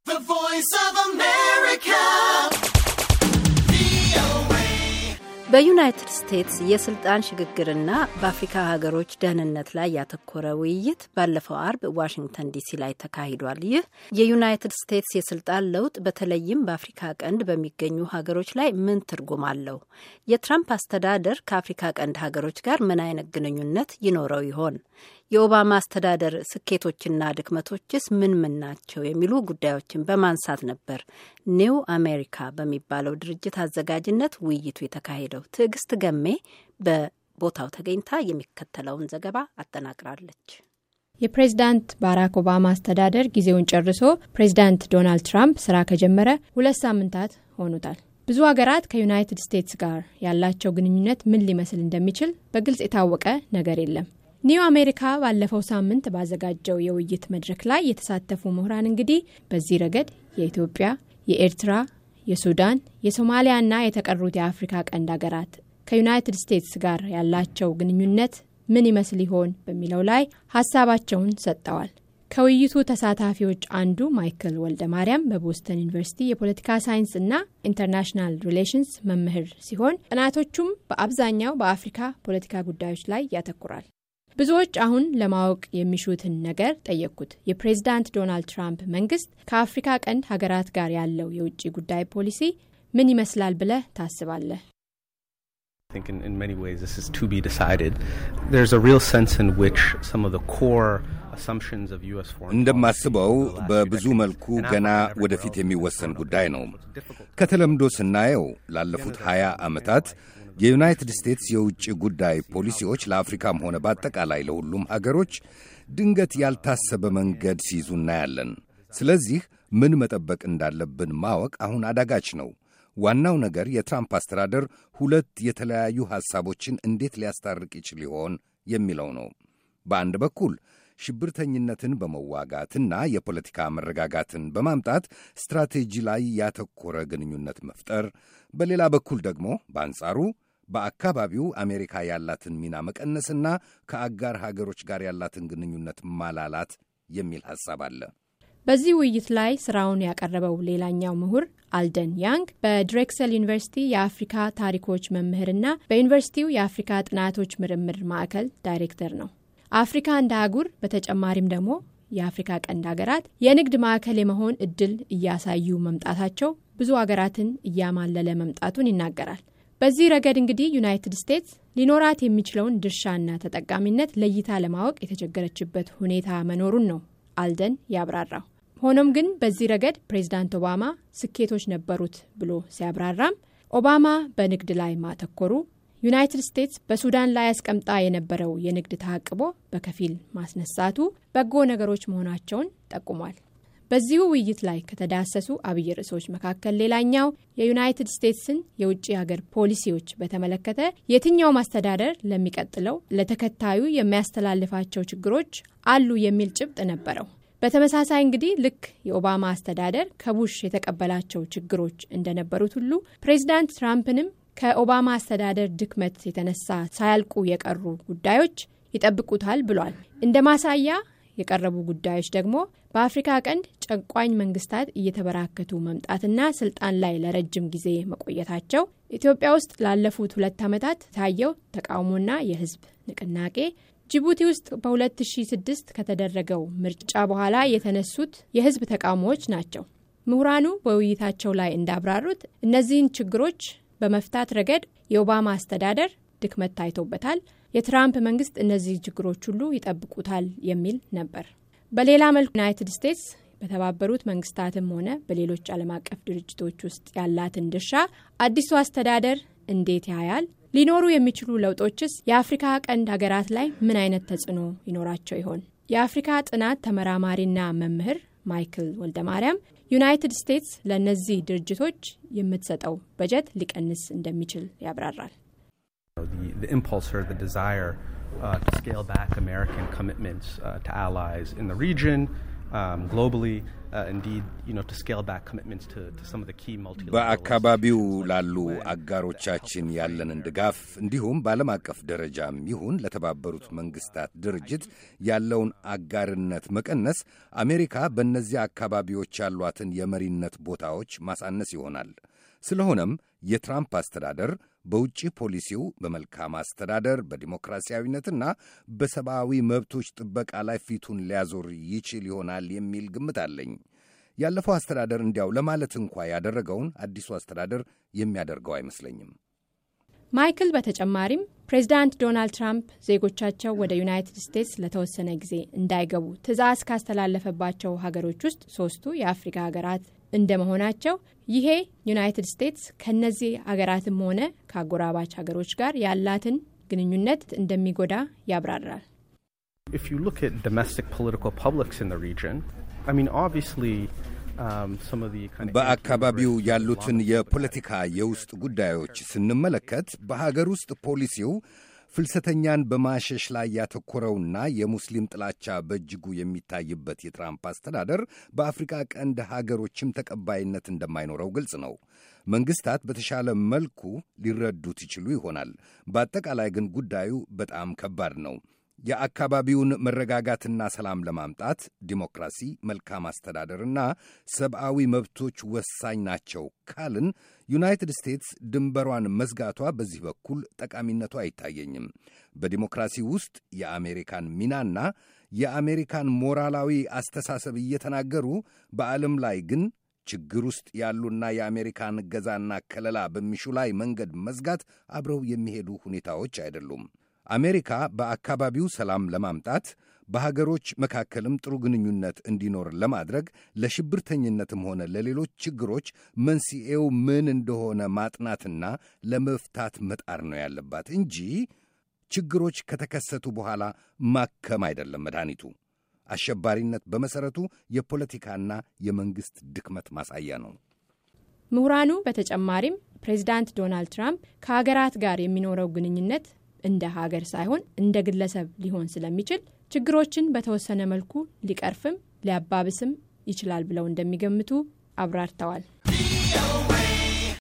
The Voice of America. በዩናይትድ ስቴትስ የስልጣን ሽግግርና በአፍሪካ ሀገሮች ደህንነት ላይ ያተኮረ ውይይት ባለፈው አርብ ዋሽንግተን ዲሲ ላይ ተካሂዷል። ይህ የዩናይትድ ስቴትስ የስልጣን ለውጥ በተለይም በአፍሪካ ቀንድ በሚገኙ ሀገሮች ላይ ምን ትርጉም አለው? የትራምፕ አስተዳደር ከአፍሪካ ቀንድ ሀገሮች ጋር ምን አይነት ግንኙነት ይኖረው ይሆን? የኦባማ አስተዳደር ስኬቶችና ድክመቶችስ ምን ምን ናቸው? የሚሉ ጉዳዮችን በማንሳት ነበር ኒው አሜሪካ በሚባለው ድርጅት አዘጋጅነት ውይይቱ የተካሄደው። ትዕግስት ገሜ በቦታው ተገኝታ የሚከተለውን ዘገባ አጠናቅራለች። የፕሬዝዳንት ባራክ ኦባማ አስተዳደር ጊዜውን ጨርሶ ፕሬዝዳንት ዶናልድ ትራምፕ ስራ ከጀመረ ሁለት ሳምንታት ሆኑታል። ብዙ ሀገራት ከዩናይትድ ስቴትስ ጋር ያላቸው ግንኙነት ምን ሊመስል እንደሚችል በግልጽ የታወቀ ነገር የለም። ኒው አሜሪካ ባለፈው ሳምንት ባዘጋጀው የውይይት መድረክ ላይ የተሳተፉ ምሁራን እንግዲህ በዚህ ረገድ የኢትዮጵያ፣ የኤርትራ፣ የሱዳን፣ የሶማሊያና የተቀሩት የአፍሪካ ቀንድ ሀገራት ከዩናይትድ ስቴትስ ጋር ያላቸው ግንኙነት ምን ይመስል ይሆን በሚለው ላይ ሀሳባቸውን ሰጥተዋል። ከውይይቱ ተሳታፊዎች አንዱ ማይክል ወልደ ማርያም በቦስተን ዩኒቨርሲቲ የፖለቲካ ሳይንስ እና ኢንተርናሽናል ሪሌሽንስ መምህር ሲሆን ጥናቶቹም በአብዛኛው በአፍሪካ ፖለቲካ ጉዳዮች ላይ ያተኩራል። ብዙዎች አሁን ለማወቅ የሚሹትን ነገር ጠየቅኩት። የፕሬዝዳንት ዶናልድ ትራምፕ መንግስት ከአፍሪካ ቀንድ ሀገራት ጋር ያለው የውጭ ጉዳይ ፖሊሲ ምን ይመስላል ብለህ ታስባለህ? እንደማስበው በብዙ መልኩ ገና ወደፊት የሚወሰን ጉዳይ ነው። ከተለምዶ ስናየው ላለፉት ሀያ ዓመታት የዩናይትድ ስቴትስ የውጭ ጉዳይ ፖሊሲዎች ለአፍሪካም ሆነ በአጠቃላይ ለሁሉም አገሮች ድንገት ያልታሰበ መንገድ ሲይዙ እናያለን። ስለዚህ ምን መጠበቅ እንዳለብን ማወቅ አሁን አዳጋች ነው። ዋናው ነገር የትራምፕ አስተዳደር ሁለት የተለያዩ ሐሳቦችን እንዴት ሊያስታርቅ ይችል ይሆን የሚለው ነው። በአንድ በኩል ሽብርተኝነትን በመዋጋትና የፖለቲካ መረጋጋትን በማምጣት ስትራቴጂ ላይ ያተኮረ ግንኙነት መፍጠር፣ በሌላ በኩል ደግሞ በአንጻሩ በአካባቢው አሜሪካ ያላትን ሚና መቀነስና ከአጋር ሀገሮች ጋር ያላትን ግንኙነት ማላላት የሚል ሐሳብ አለ። በዚህ ውይይት ላይ ስራውን ያቀረበው ሌላኛው ምሁር አልደን ያንግ በድሬክሰል ዩኒቨርሲቲ የአፍሪካ ታሪኮች መምህርና በዩኒቨርሲቲው የአፍሪካ ጥናቶች ምርምር ማዕከል ዳይሬክተር ነው። አፍሪካ እንደ አህጉር በተጨማሪም ደግሞ የአፍሪካ ቀንድ ሀገራት የንግድ ማዕከል የመሆን እድል እያሳዩ መምጣታቸው ብዙ ሀገራትን እያማለለ መምጣቱን ይናገራል። በዚህ ረገድ እንግዲህ ዩናይትድ ስቴትስ ሊኖራት የሚችለውን ድርሻና ተጠቃሚነት ለይታ ለማወቅ የተቸገረችበት ሁኔታ መኖሩን ነው አልደን ያብራራው። ሆኖም ግን በዚህ ረገድ ፕሬዚዳንት ኦባማ ስኬቶች ነበሩት ብሎ ሲያብራራም ኦባማ በንግድ ላይ ማተኮሩ ዩናይትድ ስቴትስ በሱዳን ላይ አስቀምጣ የነበረው የንግድ ተዓቅቦ በከፊል ማስነሳቱ በጎ ነገሮች መሆናቸውን ጠቁሟል። በዚሁ ውይይት ላይ ከተዳሰሱ አብይ ርዕሶች መካከል ሌላኛው የዩናይትድ ስቴትስን የውጭ ሀገር ፖሊሲዎች በተመለከተ የትኛውም አስተዳደር ለሚቀጥለው ለተከታዩ የሚያስተላልፋቸው ችግሮች አሉ የሚል ጭብጥ ነበረው። በተመሳሳይ እንግዲህ ልክ የኦባማ አስተዳደር ከቡሽ የተቀበላቸው ችግሮች እንደነበሩት ሁሉ ፕሬዚዳንት ትራምፕንም ከኦባማ አስተዳደር ድክመት የተነሳ ሳያልቁ የቀሩ ጉዳዮች ይጠብቁታል ብሏል። እንደ ማሳያ የቀረቡ ጉዳዮች ደግሞ በአፍሪካ ቀንድ ጨቋኝ መንግስታት እየተበራከቱ መምጣትና ስልጣን ላይ ለረጅም ጊዜ መቆየታቸው፣ ኢትዮጵያ ውስጥ ላለፉት ሁለት ዓመታት ታየው ተቃውሞና የህዝብ ንቅናቄ፣ ጅቡቲ ውስጥ በ2006 ከተደረገው ምርጫ በኋላ የተነሱት የህዝብ ተቃውሞዎች ናቸው። ምሁራኑ በውይይታቸው ላይ እንዳብራሩት እነዚህን ችግሮች በመፍታት ረገድ የኦባማ አስተዳደር ድክመት ታይቶበታል። የትራምፕ መንግስት እነዚህ ችግሮች ሁሉ ይጠብቁታል የሚል ነበር። በሌላ መልኩ ዩናይትድ ስቴትስ በተባበሩት መንግስታትም ሆነ በሌሎች ዓለም አቀፍ ድርጅቶች ውስጥ ያላትን ድርሻ አዲሱ አስተዳደር እንዴት ያያል? ሊኖሩ የሚችሉ ለውጦችስ የአፍሪካ ቀንድ ሀገራት ላይ ምን አይነት ተጽዕኖ ይኖራቸው ይሆን? የአፍሪካ ጥናት ተመራማሪና መምህር ማይክል ወልደ ማርያም ዩናይትድ ስቴትስ ለእነዚህ ድርጅቶች የምትሰጠው በጀት ሊቀንስ እንደሚችል ያብራራል። the impulse or the desire uh, to scale back American commitments uh, to allies in the region um, globally. Uh, indeed, you know, to scale back commitments to, to some of the key multilateral በአካባቢው ላሉ አጋሮቻችን ያለንን ድጋፍ እንዲሁም በዓለም አቀፍ ደረጃም ይሁን ለተባበሩት መንግስታት ድርጅት ያለውን አጋርነት መቀነስ አሜሪካ በእነዚያ አካባቢዎች ያሏትን የመሪነት ቦታዎች ማሳነስ ይሆናል። ስለሆነም የትራምፕ አስተዳደር በውጭ ፖሊሲው በመልካም አስተዳደር በዲሞክራሲያዊነትና በሰብአዊ መብቶች ጥበቃ ላይ ፊቱን ሊያዞር ይችል ይሆናል የሚል ግምት አለኝ። ያለፈው አስተዳደር እንዲያው ለማለት እንኳ ያደረገውን አዲሱ አስተዳደር የሚያደርገው አይመስለኝም። ማይክል በተጨማሪም ፕሬዚዳንት ዶናልድ ትራምፕ ዜጎቻቸው ወደ ዩናይትድ ስቴትስ ለተወሰነ ጊዜ እንዳይገቡ ትዕዛዝ ካስተላለፈባቸው ሀገሮች ውስጥ ሶስቱ የአፍሪካ ሀገራት እንደመሆናቸው ይሄ ዩናይትድ ስቴትስ ከነዚህ ሀገራትም ሆነ ከአጎራባች ሀገሮች ጋር ያላትን ግንኙነት እንደሚጎዳ ያብራራል። If you look at domestic political publics in the region, I mean, obviously, um, some of the kind of በአካባቢው ያሉትን የፖለቲካ የውስጥ ጉዳዮች ስንመለከት በሀገር ውስጥ ፖሊሲው ፍልሰተኛን በማሸሽ ላይ ያተኮረውና የሙስሊም ጥላቻ በእጅጉ የሚታይበት የትራምፕ አስተዳደር በአፍሪካ ቀንድ ሀገሮችም ተቀባይነት እንደማይኖረው ግልጽ ነው። መንግሥታት በተሻለ መልኩ ሊረዱት ይችሉ ይሆናል። በአጠቃላይ ግን ጉዳዩ በጣም ከባድ ነው። የአካባቢውን መረጋጋትና ሰላም ለማምጣት ዲሞክራሲ፣ መልካም አስተዳደርና ሰብአዊ መብቶች ወሳኝ ናቸው ካልን ዩናይትድ ስቴትስ ድንበሯን መዝጋቷ በዚህ በኩል ጠቃሚነቱ አይታየኝም። በዲሞክራሲ ውስጥ የአሜሪካን ሚናና የአሜሪካን ሞራላዊ አስተሳሰብ እየተናገሩ በዓለም ላይ ግን ችግር ውስጥ ያሉና የአሜሪካን እገዛና ከለላ በሚሹ ላይ መንገድ መዝጋት አብረው የሚሄዱ ሁኔታዎች አይደሉም። አሜሪካ በአካባቢው ሰላም ለማምጣት በሀገሮች መካከልም ጥሩ ግንኙነት እንዲኖር ለማድረግ ለሽብርተኝነትም ሆነ ለሌሎች ችግሮች መንስኤው ምን እንደሆነ ማጥናትና ለመፍታት መጣር ነው ያለባት እንጂ ችግሮች ከተከሰቱ በኋላ ማከም አይደለም መድኃኒቱ። አሸባሪነት በመሠረቱ የፖለቲካና የመንግሥት ድክመት ማሳያ ነው። ምሁራኑ በተጨማሪም ፕሬዚዳንት ዶናልድ ትራምፕ ከሀገራት ጋር የሚኖረው ግንኙነት እንደ ሀገር ሳይሆን እንደ ግለሰብ ሊሆን ስለሚችል ችግሮችን በተወሰነ መልኩ ሊቀርፍም ሊያባብስም ይችላል ብለው እንደሚገምቱ አብራርተዋል።